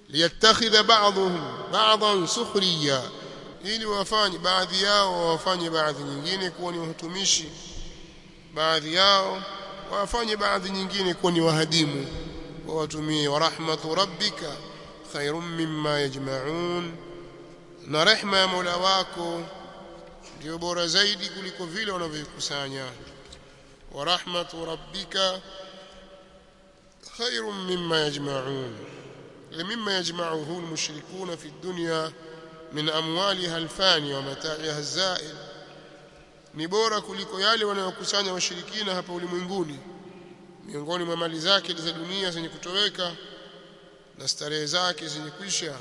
liyattakhidha ba'dhum ba'dhan sukhriya ili wafanye baadhi yao wafanye baadhi nyingine kuwa ni watumishi baadhi yao wafanye baadhi nyingine kuwa ni wahadimu wawatumie wa rahmatu rabbika khairun mimma yajma'un na rehma ya Mola wako ndio bora zaidi kuliko vile wanavyokusanya wa rahmatu rabbika khairun mimma yajma'un mimma yajma'uhu almushrikuna fi dunya min amwaliha alfani wa mata'iha alza'il ni bora kuliko yale wanayokusanya washirikina hapa ulimwenguni miongoni mwa mali zake za dunia zenye kutoweka na starehe zake zenye kuisha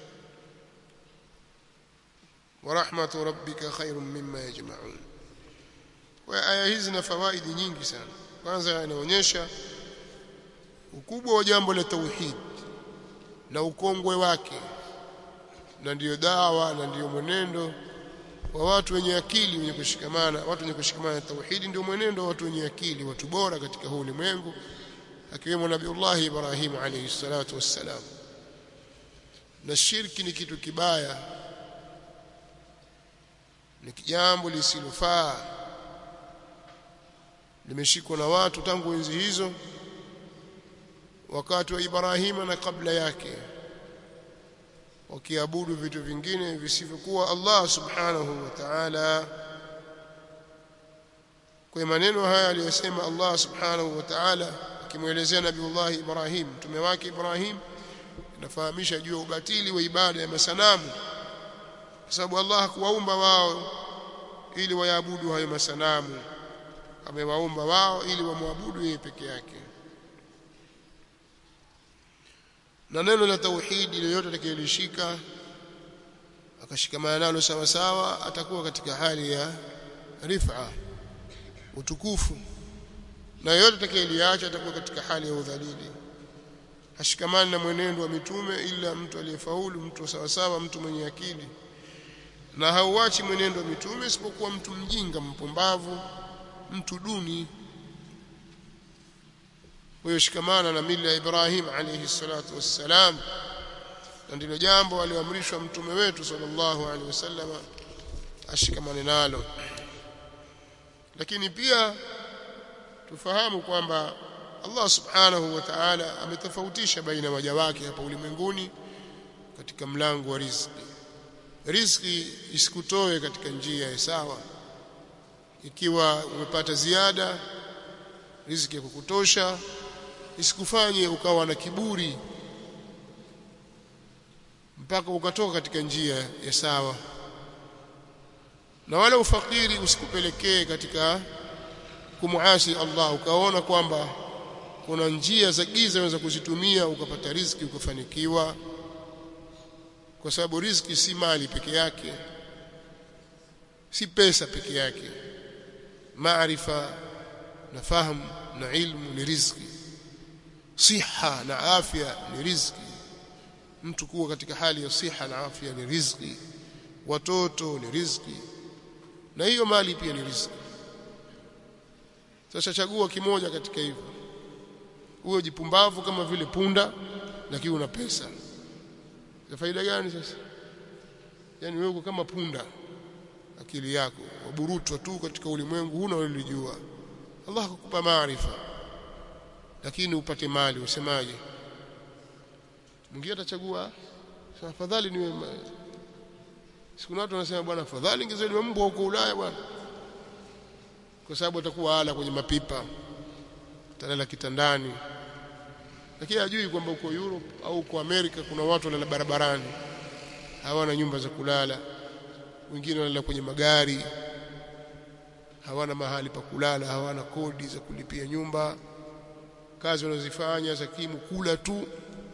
wa rahmatu rabbika khairun mimma yajma'un kwa aya hizi na fawaidi nyingi sana kwanza inaonyesha ukubwa wa jambo la tauhid na ukongwe wake na ndiyo dawa na ndiyo mwenendo wa watu wenye akili wenye kushikamana watu wenye kushikamana na tauhidi ndio mwenendo wa watu wenye akili watu bora katika huu ulimwengu akiwemo Nabiullah Ibrahim alayhi salatu wassalam na shirki ni kitu kibaya ni jambo lisilofaa limeshikwa na watu tangu enzi hizo wakati wa Ibrahima na kabla yake wakiabudu vitu vingine visivyokuwa Allah subhanahu wa ta'ala kwa maneno haya aliyosema Allah subhanahu wa ta'ala akimwelezea Nabiullah Ibrahim mtume wake Ibrahim inafahamisha juu ya ubatili wa ibada ya masanamu kwa sababu Allah hakuwaumba wao ili wayaabudu hayo masanamu amewaumba wao ili wamwabudu yeye peke yake na neno la tauhidi lolote atakayelishika akashikamana nalo sawa sawa atakuwa katika hali ya rifa utukufu na yote atakayeliacha atakuwa katika hali ya udhalili hashikamani na mwenendo wa mitume ila mtu aliyefaulu mtu sawa sawa mtu mwenye akili na hauachi mwenendo wa mitume isipokuwa mtu mjinga mpumbavu mtu duni huyo shikamana na mila ya Ibrahim alayhi salatu wassalam na ndilo jambo alioamrishwa mtume wetu sallallahu alaihi wasallam ashikamane nalo lakini pia tufahamu kwamba Allah subhanahu wa ta'ala ametofautisha baina waja wake hapa ulimwenguni katika mlango wa riziki riziki isikutoe katika njia ya sawa ikiwa umepata ziada riziki ya kukutosha isikufanye ukawa na kiburi mpaka ukatoka katika njia ya sawa na wala ufakiri usikupelekee katika kumuasi Allah ukaona kwamba kuna njia za giza unaweza kuzitumia ukapata riziki ukafanikiwa kwa sababu riziki si mali peke yake si pesa peke yake maarifa na fahamu na ilmu ni riziki siha na afya ni riziki mtu kuwa katika hali ya siha na afya ni riziki watoto ni riziki na hiyo mali pia ni riziki sasa chagua kimoja katika hivyo uwe jipumbavu kama vile punda lakini una pesa za faida gani sasa yani wewe kama punda akili yako waburutwa tu katika ulimwengu huna ulijua Allah akukupa maarifa lakini upate mali usemaje mwingine atachagua sasa afadhali niwe siku watu wanasema bwana afadhali ngezaliwa mbwa huko Ulaya bwana kwa sababu atakuwa ala kwenye mapipa atalala kitandani lakini hajui kwamba uko Europe au uko Amerika kuna watu wanalala barabarani hawana nyumba za kulala wengine wanalala kwenye magari hawana mahali pa kulala hawana kodi za kulipia nyumba kazi wanazifanya za kimu kula tu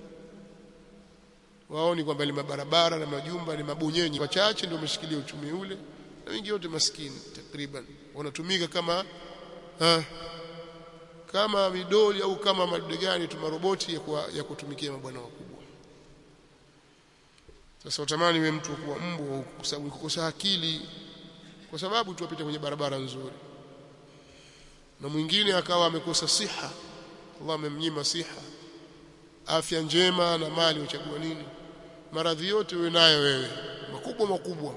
waoni kwamba ni mabarabara na majumba ni mabonyenyi wachache ndio wameshikilia uchumi ule na wengi wote maskini takriban wanatumika kama ha, kama midoli au kama madude gani tu maroboti ya, kuwa, ya kutumikia mabwana wakubwa sasa utamani wewe mtu kuwa mbwa kwa sababu kukosa akili kwa sababu tu apita kwenye barabara nzuri na mwingine akawa amekosa siha Allah amemnyima siha afya njema na mali uchagua nini maradhi yote uwe nayo wewe makubwa makubwa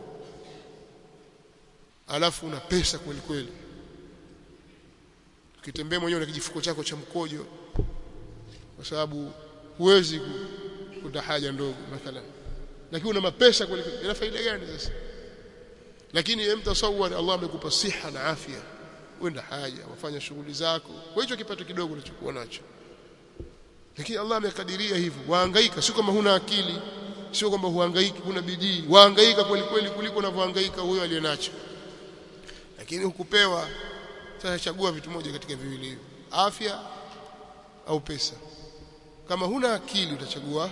alafu una pesa kweli kweli ukitembea mwenyewe na kijifuko chako cha mkojo kwa sababu huwezi kuta haja ndogo mathalan lakini una mapesa kweli kweli ina faida gani sasa lakini emtasawar Allah amekupa siha na afya uenda haja wafanya shughuli zako kwa hicho kipato kidogo unachokuwa nacho lakini Allah amekadiria hivyo wahangaika sio kama huna akili sio kwamba huhangaiki huna bidii wahangaika kweli kweli kuliko unavyohangaika huyo aliyenacho lakini hukupewa sasa chagua vitu moja katika viwili hivyo afya au pesa kama huna akili utachagua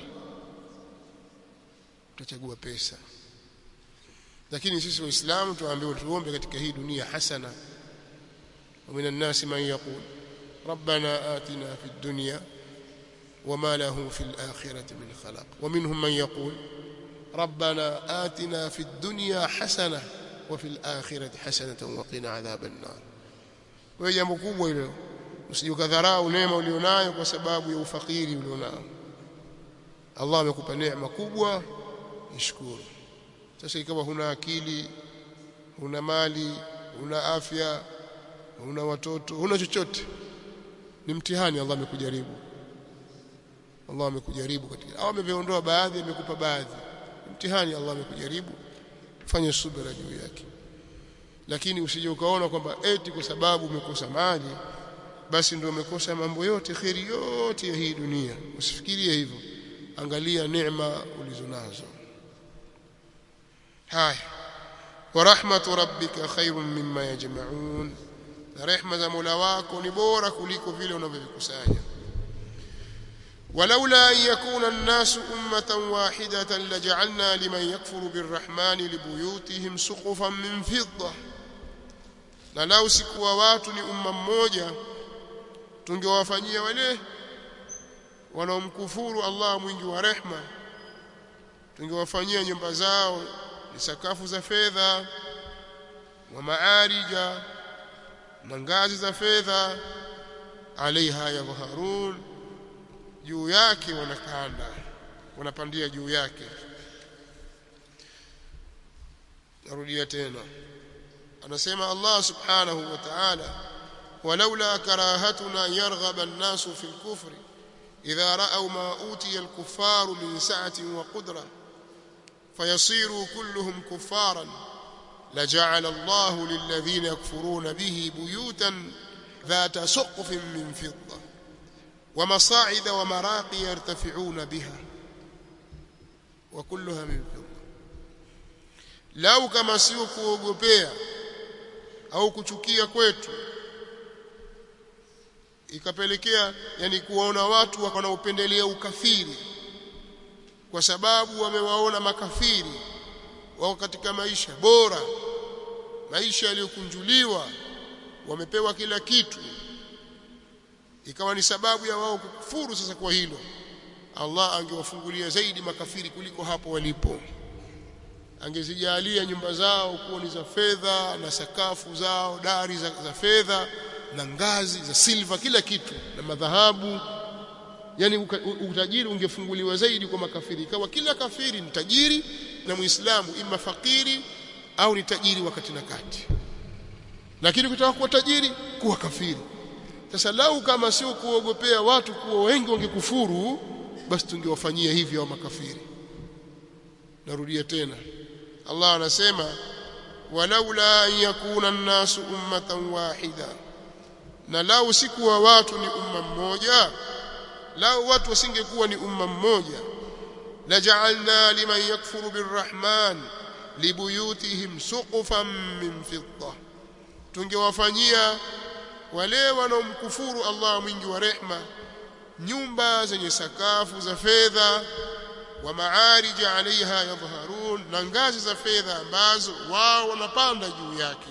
utachagua pesa lakini sisi waislamu tuambiwa tuombe katika hii dunia hasana ومن الناس من يقول ربنا آتنا في الدنيا وما له في الآخرة من خلاق ومنهم من يقول ربنا آتنا في الدنيا حسنة وفي الآخرة حسنة وقنا عذاب النار kwa jambo kubwa hilo usijukadharau neema ulionayo kwa sababu ya ufakiri ulionao Allah amekupa neema kubwa ishukuru sasa ikawa huna akili huna mali huna afya huna watoto huna chochote ni mtihani Allah amekujaribu Allah amekujaribu katika au ameviondoa baadhi amekupa baadhi mtihani Allah amekujaribu fanya subira juu yake lakini usije ukaona kwamba eti kwa sababu umekosa mali basi ndio umekosa mambo yote kheri yote ya hii dunia usifikirie hivyo angalia neema ulizonazo haya wa rahmatu rabbika khairun mimma yajma'un na rehma za Mola wako ni bora kuliko vile unavyovikusanya ولولا أن يكون الناس أمة واحدة لجعلنا لمن يكفر بالرحمن لبيوتهم سقفا من فضة na lau sikuwa watu ni umma mmoja tungewafanyia wale wanaomkufuru Allah mwingi wa rehma tungewafanyia nyumba zao ni sakafu za fedha wa maarija na ngazi za fedha alaiha yadhharun juu yake wanakanda wanapandia juu yake narudia tena anasema Allah subhanahu wa ta'ala walaula karahatuna yarghaba an-nasu fi al-kufri idha ra'aw ma utiya al-kuffaru min sa'atin wa qudra fayasiru kulluhum kuffaran لجعل الله للذين يكفرون به بيوتا ذات سقف من فضة ومصاعد ومراقي يرتفعون بها وكلها من فضة لو كما sio kuogopea au kuchukia kwetu ikapelekea yani kuwaona watu wanaopendelea ukafiri kwa sababu wamewaona makafiri wao katika maisha bora maisha yaliyokunjuliwa wamepewa kila kitu ikawa ni sababu ya wao kukufuru sasa kwa hilo Allah angewafungulia zaidi makafiri kuliko hapo walipo angezijalia nyumba zao kuwa ni za fedha na sakafu zao dari za, za fedha na ngazi za silva kila kitu na madhahabu yani utajiri ungefunguliwa zaidi kwa makafiri ikawa kila kafiri ni tajiri na muislamu ima fakiri au ni tajiri wakati na kati lakini kutaka kuwa tajiri kuwa kafiri sasa lau kama sio kuogopea watu kuwa wengi wangekufuru basi tungewafanyia hivyo wa makafiri narudia tena Allah anasema walaula an yakuna an-nasu ummatan wahida na lau sikuwa watu ni umma mmoja lau watu wasingekuwa ni umma mmoja laja'alna liman yakfuru birrahman libuyutihim suqufan min fidda tungewafanyia wale wanaomkufuru Allah mwingi wa rehma nyumba zenye sakafu za fedha wa maarij alaiha yadhharun na ngazi za fedha ambazo wao wanapanda juu yake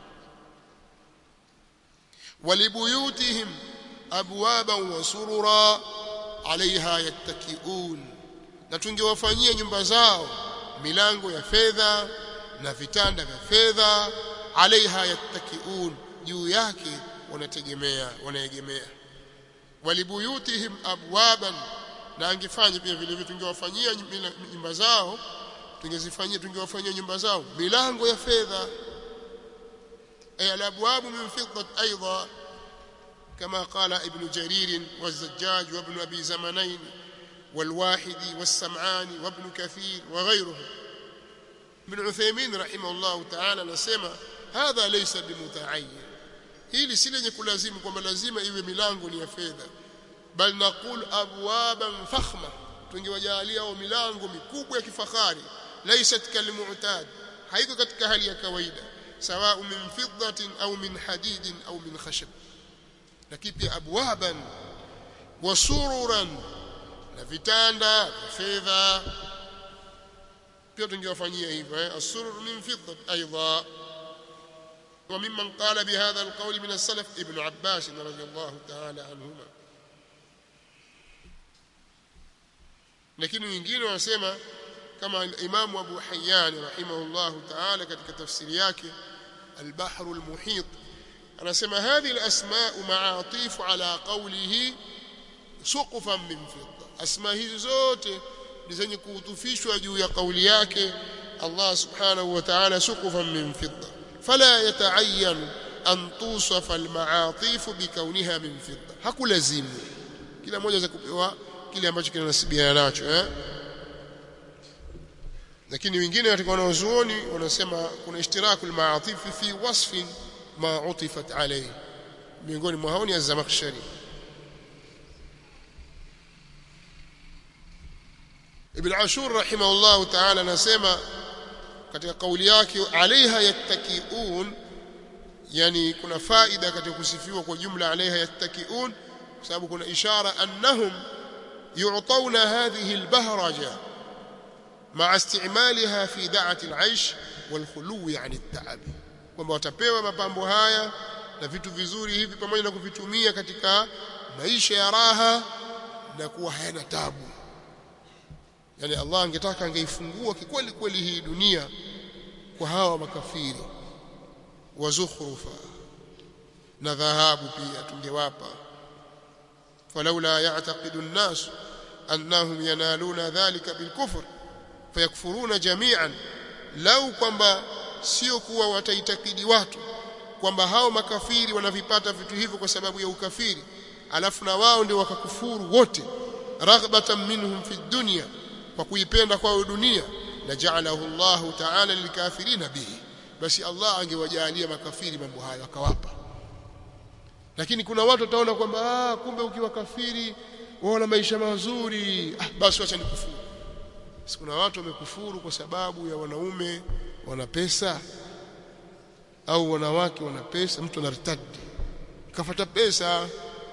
walibuyutihim abwaban wa surura alaiha yattakiun na tungewafanyia nyumba zao milango ya fedha na vitanda vya fedha alaiha yattakiun juu yake wanategemea wanaegemea walibuyutihim abwaban na angefanya pia vile vile tungewafanyia nyumba zao tungezifanyia tungewafanyia nyumba zao milango ya fedha ay alabwab min fiddat aidan كما قال ابن جرير والزجاج وابن أبي زمنين والواحدي والسمعاني وابن كثير وغيره ابن عثيمين رحمه الله تعالى نسمى هذا ليس بمتعين hili si lenye kulazimu kwamba lazima iwe milango ni ya fedha bal naqul abwaban fakhma tungewajalia au milango mikubwa ya kifahari laysat kalmu'tad haiko katika hali ya kawaida sawa min fiddatin au min hadidin au min khashab lakini pia abwaban wa sururan na vitanda vya fedha pia tungewafanyia hivyo eh asurur min fiddat aidha وممن قال بهذا القول من السلف ابن عباس رضي الله تعالى عنهما lakini wengine wanasema kama Imam Abu Hayyan rahimahullah ta'ala katika tafsiri yake al-Bahr al-Muhit anasema hadhihi al-asma' ma'atif ala qawlihi suqufan min fidda asma hizi zote ni zenye kuutufishwa juu ya kauli yake Allah subhanahu wa ta'ala suqufan min fidda فلا يتعين أن توصف المعاطيف بكونها من فضة hakulazimu kila mmoja za kupewa kile ambacho kinanasibiana nacho eh lakini wengine katika wanaozuoni wanasema kuna ishtiraku al-ma'atif fi wasfin ma utifat alayhi miongoni mwa hao ni az-Zamakhshari Ibn Ashur rahimahullah ta'ala anasema katika kauli yake alaiha yattakiun yani kuna faida katika kusifiwa kwa jumla alaiha yattakiun kwa sababu kuna ishara annahum yu'tawna hadhihi albahraja ma'a istimaliha fi da'ati al'aish walkhuluwi 'an at-ta'ab kwamba watapewa mapambo haya na vitu vizuri hivi pamoja na kuvitumia katika maisha ya raha na kuwa hayana tabu yani Allah angetaka angeifungua kikweli kweli hii dunia kwa hawa makafiri wa zukhrufa na dhahabu pia tungewapa falaula ya'taqidu an-nas annahum yanaluna dhalika bilkufr fayakfuruna jami'an lau kwamba sio kuwa wataitakidi watu kwamba hao makafiri wanavipata vitu hivyo kwa sababu ya ukafiri alafu na wao ndio wakakufuru wote raghbatan minhum fi dunya kwa kuipenda kwao dunia la ja'alahu Allahu ta'ala lilkafirina bihi basi Allah angewajalia makafiri mambo hayo akawapa lakini kuna watu wataona kwamba ah kumbe ukiwa kafiri wana maisha mazuri ah basi acha nikufuru kuna watu wamekufuru kwa sababu ya wanaume wana pesa au wanawake wana pesa mtu anartadi kafuata pesa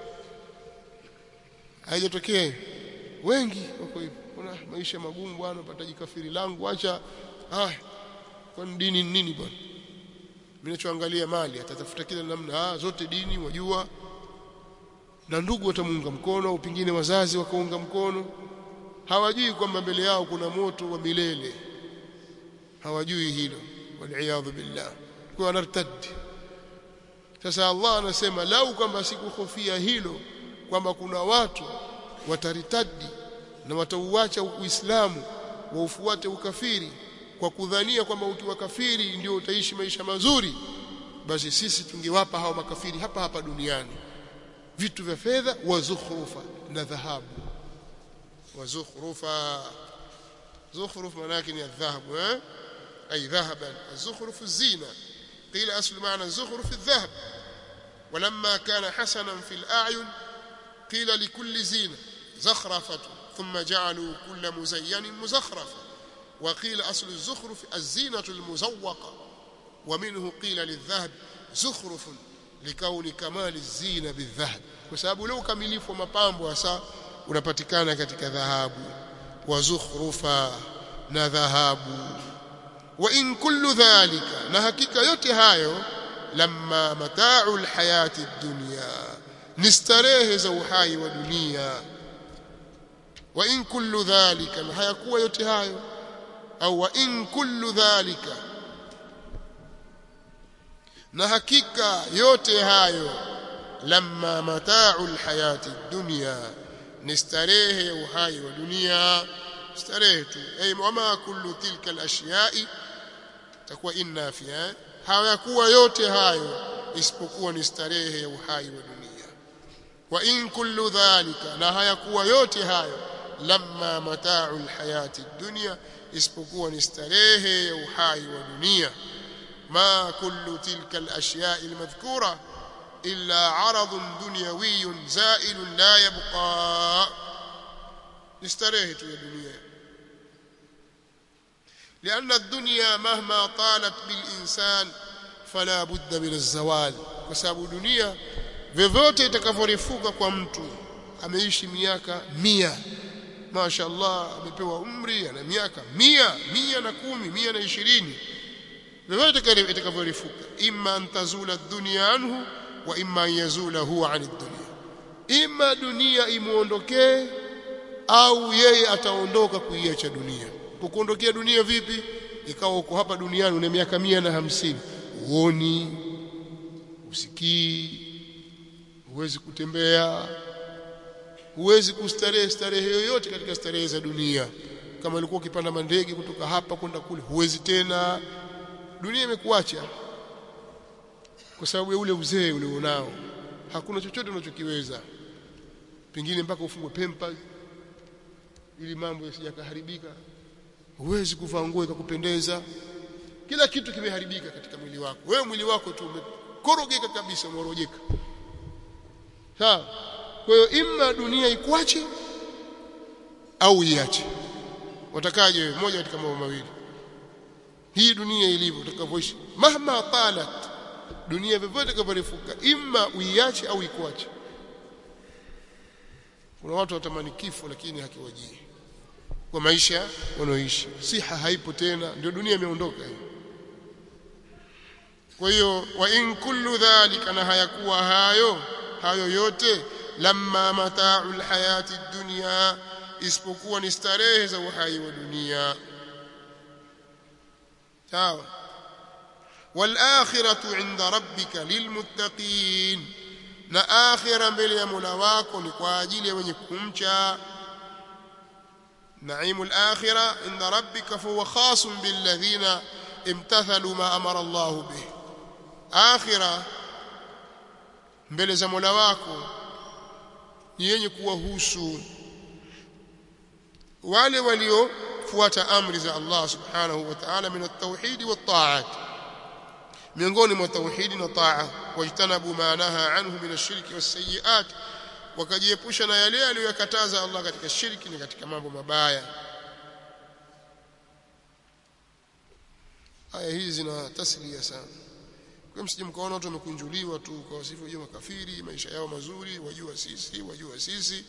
haijatokea wengi wako hivyo kuna maisha magumu bwana pataji kafiri langu acha ah kwa dini nini bwana mimi nachoangalia mali atatafuta kila namna ah zote dini wajua na ndugu watamuunga mkono au pingine wazazi wakaunga mkono hawajui kwamba mbele yao kuna moto wa milele hawajui hilo waliaadhu billah kwa wanartadi sasa Allah anasema lau kwamba sikuhofia hilo kwamba kuna watu wataritadi na watauacha Uislamu waufuate ukafiri kwa kudhania kwamba ukiwa kafiri ndio utaishi maisha mazuri basi sisi tungewapa hao makafiri hapa hapa duniani vitu vya fedha wa zukhrufa na dhahabu wa zukhrufa zukhruf manake ni dhahabu eh ay dhahaban az-zukhruf az-zina qila aslu ma'na az-zukhruf adh-dhahab ولما كان حسنا في الأعين قيل لكل زينة زخرفة ثم جعلوا كل مزين مزخرفة وقيل أصل الزخرف الزينة المزوقة ومنه قيل للذهب زخرف لكون كمال الزينة بالذهب وسبب لو كمليف ومبامbo hasa unapatikana katika dhahabu wa zukhrufa na dhahabu wa in kullu dhalika na hakika yote hayo lamma mata'u alhayati ad-dunya ni starehe za uhai wa dunia wa in kullu dhalika na hayakuwa yote hayo au wa in kullu dhalika na hakika yote hayo lamma mata'u alhayati ad-dunya ni starehe ya uhai wa dunia starehe tu ay wama kullu tilka al-ashiya'i takuwa inna fiha hayakuwa yote hayo isipokuwa ni starehe ya uhai wa dunia wa in kullu dhalika na hayakuwa yote hayo lamma mata'u al-hayati ad-dunya isipokuwa ni starehe ya uhai wa dunia ma kullu tilka al-ashya'i al-madhkura illa 'aradun dunyawiyyun za'ilun la yabqa ni starehe tu ya dunia لأن الدنيا مهما طالت بالإنسان فلا بد من الزوال وسبب dunia vyovyote itakavyorefuka kwa mtu ameishi miaka mia mashaallah amepewa umri ana miaka mia mia na kumi mia na ishirini vyovyote itakavyorefuka imma an tazula dunya anhu wa imma an yazula huwa an dunya imma dunia imuondokee au yeye ataondoka kuiacha dunia kukuondokea dunia vipi ikawa uko hapa duniani una miaka mia na hamsini uoni usikii huwezi kutembea huwezi kustarehe starehe yoyote katika starehe za dunia kama ilikuwa ukipanda mandege kutoka hapa kwenda kule huwezi tena dunia imekuacha kwa sababu ya ule uzee ulionao hakuna chochote unachokiweza pengine mpaka ufungwe pempa ili mambo yasijakaharibika huwezi kuvaa nguo ikakupendeza kila kitu kimeharibika katika mwili wako wewe mwili wako tu umekorogeka kabisa umeorojeka sawa kwa hiyo imma dunia ikuache au iache watakaje wewe moja katika mambo mawili hii dunia ilivyo utakavyoishi mahma talat dunia vyovyote itakavyorefuka imma uiache au ikuache kuna watu watamani kifo lakini hakiwajii kwa maisha wanaoishi siha haipo tena ndio dunia imeondoka hiyo kwa hiyo wa in kullu dhalika na hayakuwa hayo hayo yote lamma mata'u alhayati dunya isipokuwa ni starehe za uhai wa dunia sawa والآخرة عند ربك للمتقين na akhira mbele ya Mola wako ni kwa ajili ya wenye kumcha نعيم الآخرة عند ربك فهو خاص بالذين امتثلوا ما أمر الله به آخرة mbele za Mola wako ni yenye kuwahusu wale waliofuata amri za Allah subhanahu wa ta'ala min at-tauhid wa at-ta'at miongoni mwa tauhidi na taa wajtanabu ma naha anhu min ash-shirki was-sayyi'at wakajiepusha na yale aliyokataza Allah katika shirki ni katika mambo mabaya aya hizi zina taslia sana kwa msije mkaona watu wamekunjuliwa tu kwa wasifu wajua makafiri maisha yao mazuri wajua sisi wajua sisi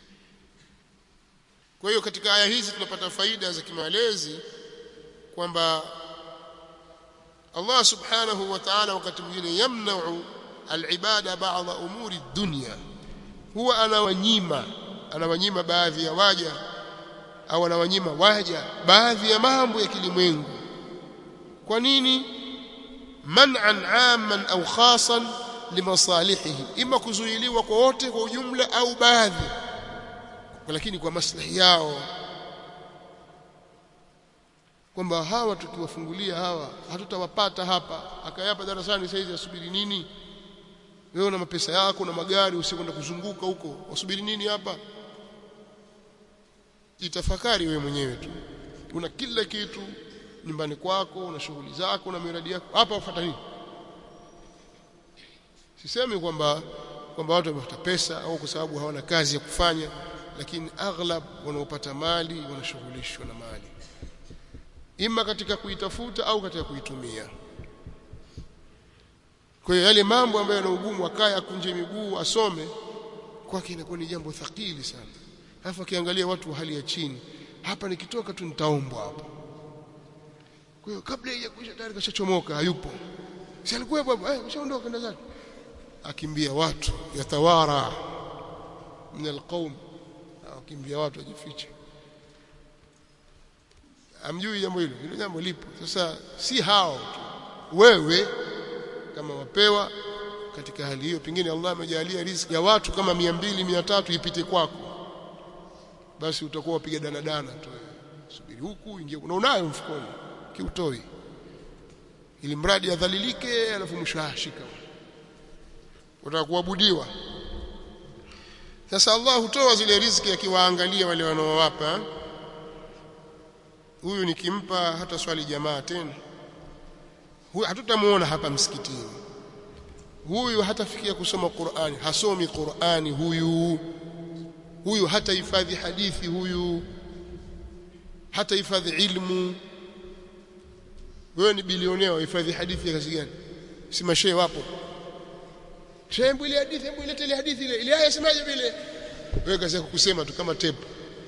kwa hiyo katika aya hizi tunapata faida za kimalezi kwamba Allah subhanahu wa ta'ala wakati mwingine yamna'u al-ibada ba'dha umuri dunya huwa anawanyima anawanyima baadhi ya waja au anawanyima waja baadhi ya mambo ya kilimwengu kwa nini man'an 'amman au khasan limasalihihi ima kuzuiliwa kwa wote kwa ujumla au baadhi lakini kwa maslahi yao kwamba hawa tukiwafungulia hawa hatutawapata hapa akayapa darasani saizi asubiri nini wewe una mapesa yako na magari usikwenda kuzunguka huko wasubiri nini hapa jitafakari wewe mwenyewe tu una kila kitu nyumbani kwako una shughuli zako na miradi yako hapa wafuata nini sisemi kwamba kwamba watu wamepata pesa au kwa sababu hawana kazi ya kufanya lakini aghlab wanaopata mali wanashughulishwa na mali ima katika kuitafuta au katika kuitumia kwa hiyo yale mambo ambayo yana ugumu akaye akunje miguu asome kwake inakuwa ni jambo thakili sana alafu akiangalia watu wa hali ya chini hapa nikitoka tu nitaombwa hapa kwa hiyo kabla ya kuisha tayari kashachomoka hayupo si alikuwa hapo eh kashaondoka kwenda zake akimbia watu yatawara min alqaum akimbia watu ajifiche amjui jambo hilo hilo jambo lipo sasa si hao tu wewe kama wapewa katika hali hiyo pengine Allah amejalia riziki ya watu kama 200 300 ipite kwako basi utakuwa wapiga danadana tu subiri huku ingia na unayo mfukoni kiutoi ili mradi adhalilike alafu mwisho ashika utaka kuabudiwa sasa Allah hutoa zile riziki akiwaangalia wale wanaowapa huyu nikimpa hata swali jamaa tena huyu hatutamuona hapa msikitini huyu hatafikia kusoma Qur'ani hasomi Qur'ani huyu huyu hata hifadhi hadithi huyu hata hifadhi ilmu wewe ni bilionea hifadhi hadithi ya kazi gani si mashehe wapo shehe ile hadithi hebu ilete ile hadithi ile ile aya semaje vile wewe kazi yako kusema tu kama tape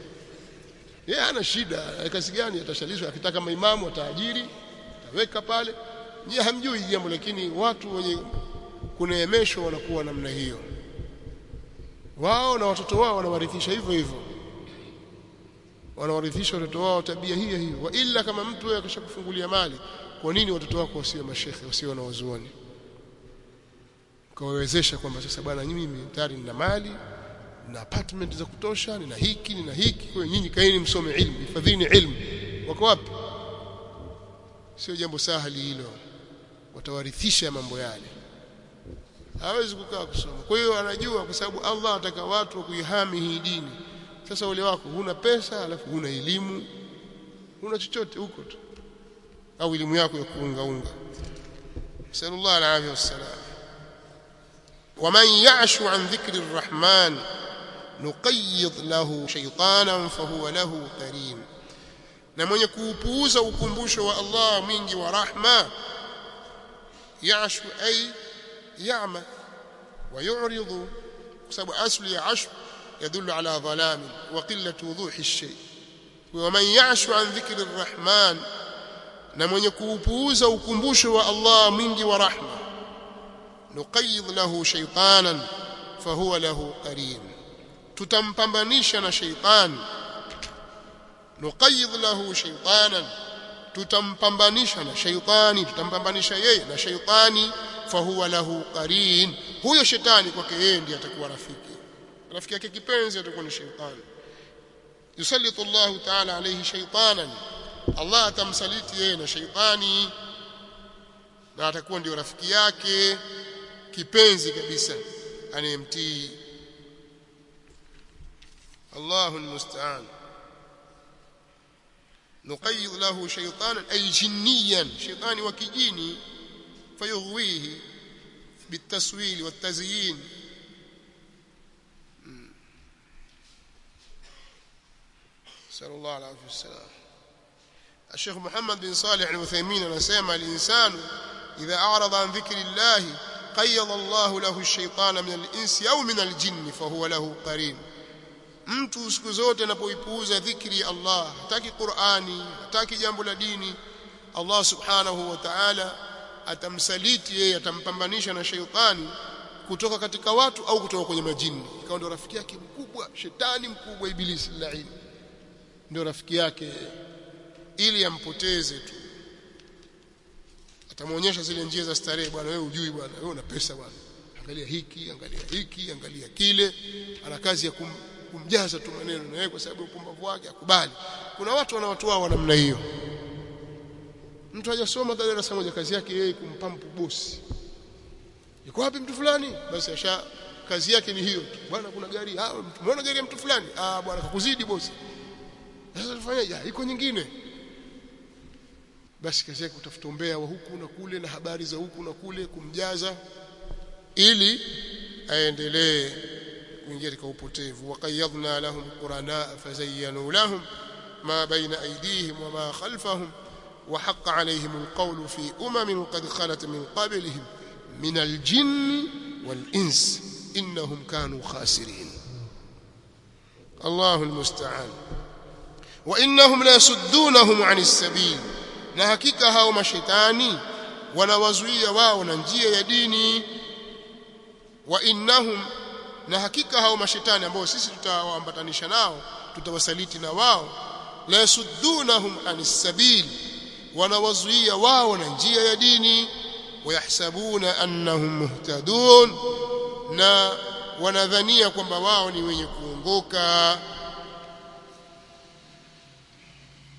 yeye hana shida kazi gani atashalishwa akitaka maimamu ataajiri ataweka pale nyie hamjui jambo lakini watu wenye kuneemeshwa wanakuwa namna hiyo wao na watoto wao wanawarithisha hivyo hivyo wanawarithisha watoto wao tabia hiyo hiyo wa ila kama mtu wewe akishakufungulia mali kwa nini watoto wako wasiwe mashekhe wasiwe na wazuoni kawawezesha kwamba sasa bwana mimi tayari nina mali na apartment za kutosha nina hiki nina hiki kwa hiyo nyinyi kaeni msome ilmu hifadhini ilmu wako wapi sio jambo sahali hilo watawarithisha mambo yale hawezi kukaa kusoma kwa hiyo anajua kwa sababu Allah ataka watu wa kuihami hii dini sasa ule wako huna pesa alafu huna elimu huna chochote huko tu au elimu yako ya kuunga unga sallallahu alaihi wasallam ومن يعش عن ذكر الرحمن نقيض له شيطانا فهو له قرين na mwenye kuupuuza ukumbusho wa Allah mwingi wa rahma yashu ay ya'ma wa yu'ridu kwa sababu asli ya ashu يدل على ظلام وقلة وضوح الشيء ومن يعش عن ذكر الرحمن na mwenye kuupuuza ukumbusho wa Allah mwingi wa rahma nuqayyid lahu shaytanan fahuwa lahu qarin tutampambanisha na shaytan nuqayyid lahu shaytanan tutampambanisha na shaytani tutampambanisha yeye na shaytani fahuwa lahu qarin huyo shetani kwake yeye ndiye atakuwa rafiki rafiki yake kipenzi atakuwa ni shaytani yusallitu Allah ta'ala alayhi shaytanan Allah atamsaliti yeye na shaytani na atakuwa ndio rafiki yake kipenzi kabisa anayemtii Allahu almusta'an نقيض له شيطانا أي جنيا شيطان وكجيني فيغويه بالتسويل والتزيين نسأل الله العافية والسلام الشيخ محمد بن صالح العثيمين نسمى الإنسان إذا أعرض عن ذكر الله قيض الله له الشيطان من الإنس أو من الجن فهو له قرين mtu siku zote anapoipuuza dhikri ya Allah hataki Qur'ani hataki jambo la dini Allah subhanahu wa ta'ala atamsaliti yeye atampambanisha na sheitani kutoka katika watu au kutoka kwenye majini ikawa ndio rafiki yake mkubwa shetani mkubwa ibilisi laini ndio rafiki yake ili ampoteze tu atamuonyesha zile njia za starehe bwana wewe ujui bwana wewe una pesa bwana angalia hiki angalia hiki angalia kile ana kazi ya kum, kumjaza tu maneno na yeye kwa sababu upumbavu wake akubali kuna watu wanawatoa wa namna hiyo mtu hajasoma darasa moja kazi yake yeye kumpampu bosi yuko wapi mtu fulani basi asha kazi yake ni hiyo tu bwana kuna gari ah umeona gari ya mtu fulani ah bwana kakuzidi bosi sasa tufanyaje iko nyingine basi kazi yake kutafuta umbea wa huku na kule na habari za huku na kule kumjaza ili aendelee kuingia katika upotevu waqayyadna lahum qurana fazayyanu lahum ma baina aydihim wa ma khalfahum وحق عليهم القول في أمم قد خلت من قبلهم من الجن والإنس إنهم كانوا خاسرين الله المستعان وإنهم ليصدونهم عن السبيل na hakika hao mashetani wanawazuia wao na njia ya dini wa innahum na hakika hao mashetani ambao sisi tutawaambatanisha nao tutawasaliti na wao la yasuddunahum anis sabil wanawazuia wao na njia ya dini wayahsabuna annahum muhtadun na wanadhania kwamba wao ni wenye kuongoka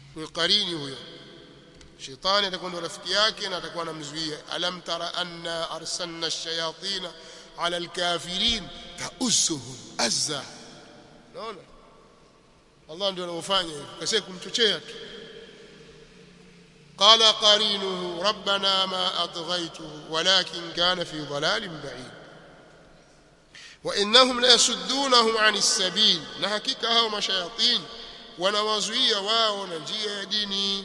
huyo qarini huyo shetani atakuwa ndo rafiki yake na atakuwa anamzuia alam tara anna arsalna ash-shayatin ala al-kafirin ta'usuhum azza naona Allah ndio anaofanya hivyo kasi kumchochea tu قال قرينه ربنا ما أطغيته ولكن كان في ضلال بعيد وإنهم ليسدونهم عن السبيل نحكيك هم شياطين ونوازوية واو نجية ديني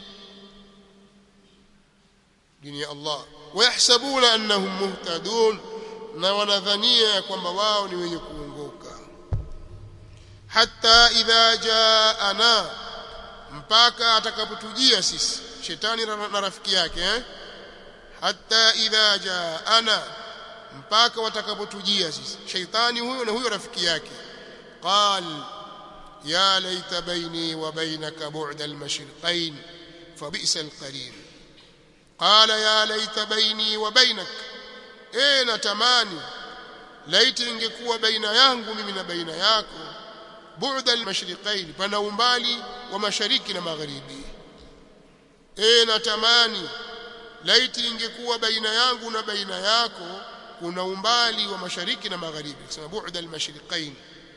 ديني الله ويحسبون أنهم مهتدون ونذنية كما واو نويكونغوكا حتى إذا جاءنا mpaka atakapotujia sisi shetani na rafiki yake eh? hatta idha jaana mpaka watakapotujia sisi shaitani huyo na huyo rafiki yake qal ya laita baini wa bainaka bu'da al-mashriqain fabisa al-qarin qala ya laita baini wa bainak eh natamani laiti ingekuwa baina yangu mimi na baina yako bu'da al-mashriqain pana umbali wa mashariki na magharibi eh natamani laiti ingekuwa baina yangu na baina yako kuna umbali wa mashariki na magharibi kusema bu'da al-mashriqain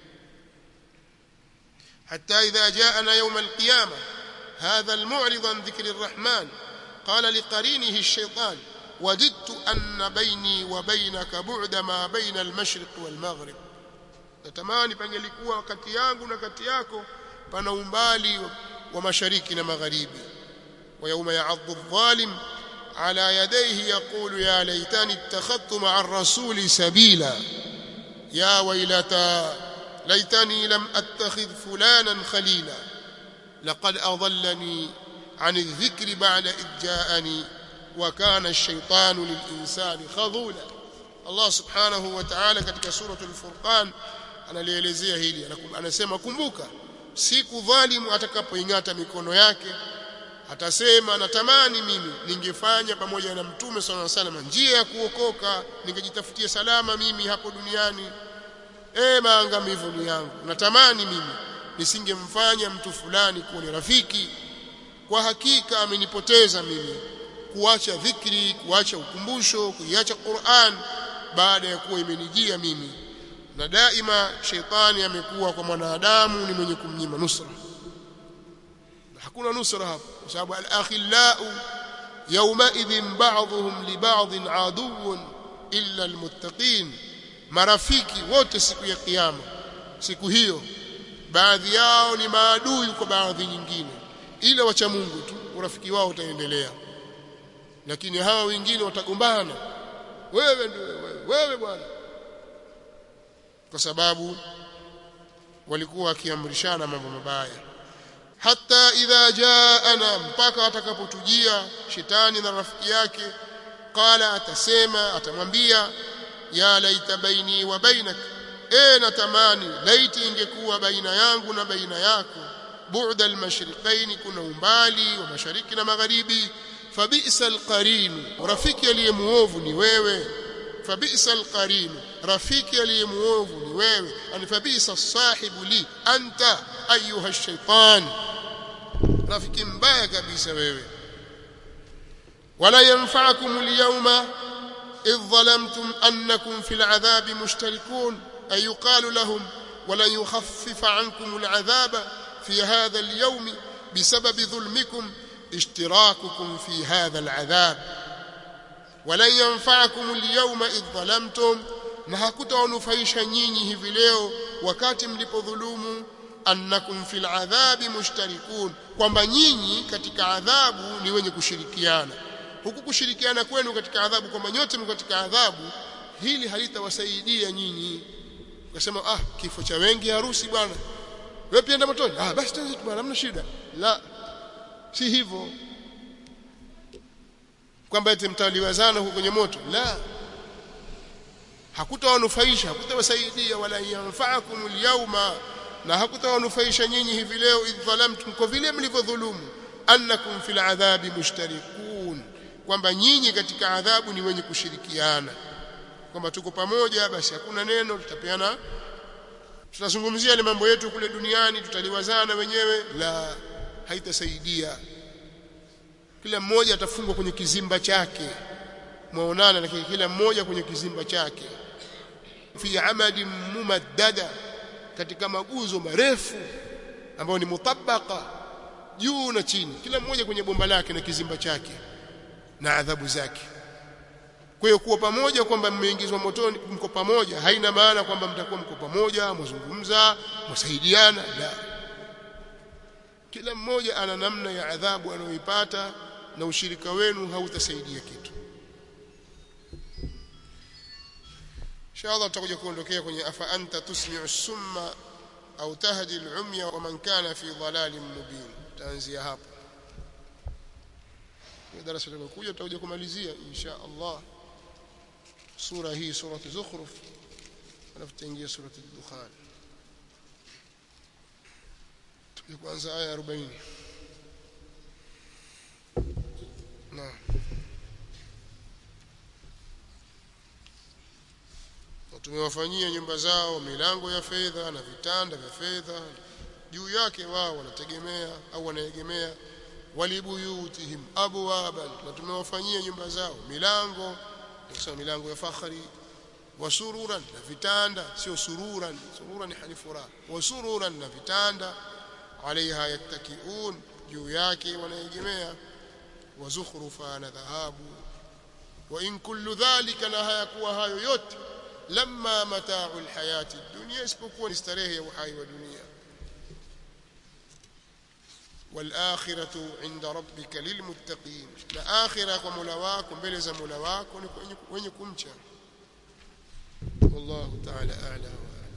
hatta idha ja'ana yawm al-qiyamah hadha al-mu'rid an dhikri ar-rahman qala liqarinihi ash-shaytan wajidtu anna bayni wa baynaka bu'da ma bayna al-mashriq wal-maghrib natamani pangelikuwa kati yangu na kati yako pana umbali wa mashariki na magharibi ويوم يعض الظالم على يديه يقول يا ليتني اتخذت مع الرسول سبيلا يا ويلتى ليتني لم اتخذ فلانا خليلا لقد اضلني عن الذكر بعد اذ جاءني وكان الشيطان للانسان خذولا الله سبحانه وتعالى katika suratul furqan analielezea hili anasema kumbuka siku dhalimu atakapoingata mikono yake atasema natamani mimi ningefanya pamoja na mtume sallallahu alaihi wasallam njia ya kuokoka ningejitafutia salama mimi hapo duniani eh maangamivu ni yangu natamani mimi nisingemfanya mtu fulani kuwa ni rafiki kwa hakika amenipoteza mimi kuacha dhikri kuacha ukumbusho kuiacha Qur'an baada ya kuwa imenijia mimi na daima sheitani amekuwa kwa mwanadamu ni mwenye kumnyima nusra hakuna nusra hapo kwa sababu al-akhillau yawmaidhin ba'dhum li ba'dhin aduwwun illa al-muttaqin marafiki wote siku ya kiyama siku hiyo baadhi yao ni maadui kwa baadhi nyingine ila wacha Mungu tu urafiki wao utaendelea lakini hawa wengine watagombana wewe ndio wewe, wewe bwana kwa sababu walikuwa wakiamrishana mambo mabaya hata idha jaana mpaka atakapotujia shetani na rafiki yake qala atasema atamwambia ya laita baini wa bainak e natamani laiti ingekuwa baina yangu na baina yako bu'da al-mashriqaini kuna umbali wa mashariki na magharibi fabisa al-qarin rafiki aliyemuovu ni wewe fabisa al-qarin rafiki aliyemuovu ni wewe ani fabisa as-sahibu li anta ayuha ash-shaytan rafiki mbaya kabisa wewe wala yanfa'akum al-yawma idh zalamtum annakum fil 'adhabi mushtarikun ay yuqalu lahum ولن يخفف عنكم العذاب في هذا اليوم بسبب ظلمكم اشتراككم في هذا العذاب ولن ينفعكم اليوم إذ ظلمتم na hakutawanufaisha nyinyi hivi leo wakati mlipodhulumu annakum fil adhabi mushtarikun kwamba nyinyi katika adhabu ni wenye kushirikiana huku kushirikiana kwenu katika adhabu kwamba nyote mko katika adhabu hili halitawasaidia nyinyi ukasema ah kifo cha wengi harusi bwana wewe pia enda motoni ah basi tuanze bwana hamna shida la si hivyo kwamba eti mtaliwazana huko kwenye moto la hakutawanufaisha hakutawasaidia wala yanfa'akum al-yawma na hakutawanufaisha nyinyi hivi leo idhalamtum kwa vile mlivyodhulumu annakum fil adhabi mushtarikun kwamba nyinyi katika adhabu ni wenye kushirikiana kwamba tuko pamoja basi hakuna neno tutapeana tutazungumzia ile mambo yetu kule duniani tutaliwazana wenyewe la haitasaidia kila mmoja atafungwa kwenye kizimba chake mwaonana na kila mmoja kwenye kizimba chake fi amadi mumaddada katika maguzo marefu ambayo ni mutabaka juu na chini kila mmoja kwenye bomba lake na kizimba chake na adhabu zake kwa hiyo kuwa pamoja kwamba mmeingizwa motoni mko pamoja haina maana kwamba mtakuwa mko pamoja mzungumza msaidiana la kila mmoja ana namna ya adhabu anayoipata na ushirika wenu hautasaidia kitu inshallah tutakuja kuondokea kwenye afa anta tusmi'u summa au tahdi al-umya wa man kana fi dhalalin mubin taanzia hapo kwa darasa linalokuja tutakuja kumalizia insha Allah sura hii sura zukhruf alafu tutaingia sura ad-dukhan tuje kwanza aya 40 naam tumewafanyia nyumba zao milango ya fedha na vitanda vya fedha juu yake wao wanategemea au wanaegemea walibuyutihim abwaban na tumewafanyia nyumba zao milango kusema milango ya fakhari wasururan na vitanda sio sururan sururan halifura wasururan na vitanda alaiha yattakiun juu yake wanaegemea wazukhrufa na dhahabu wa in kullu dhalika na hayakuwa hayo yote lamma mata'u alhayati dunya isipokuwa ni starehe ya uhai wa dunia والآخرة عند ربك للمتقين الآخرة ومولا wako mbele za Mola wako ni wenye kumcha والله تعالى أعلم